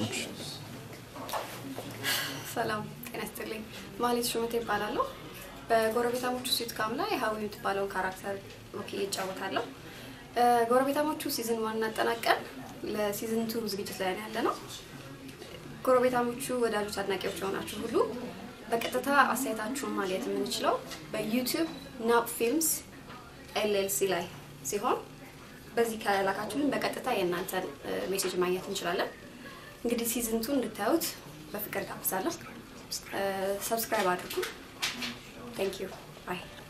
ሰላም ጤና ይስጥልኝ። ማህሌት ሹመቴ ይባላለሁ። በጎረቤታሞቹ ሲትካም ላይ ሀዊ የምትባለውን ካራክተር ወክዬ እጫወታለሁ። እ፣ ጎረቤታሞቹ ሲዝን ዋን አጠናቀን ለሲዝን ቱ ዝግጅት ላይ ነው ያለ ነው። ጎረቤታሞቹ ወዳጆች፣ አድናቂዎች የሆናችሁ ሁሉ በቀጥታ አስተያየታችሁን ማግኘት የምንችለው በዩቲዩብ ናፕ ፊልምስ ኤልኤልሲ ላይ ሲሆን በዚህ ከላካችሁልን በቀጥታ የእናንተን እ፣ ሜሴጅ ማግኘት እንችላለን። እንግዲህ ሲዝን ቱ እንድታዩት በፍቅር ጋብዛለሁ። ሰብስክራይብ አድርጉ። ቴንክ ዩ ባይ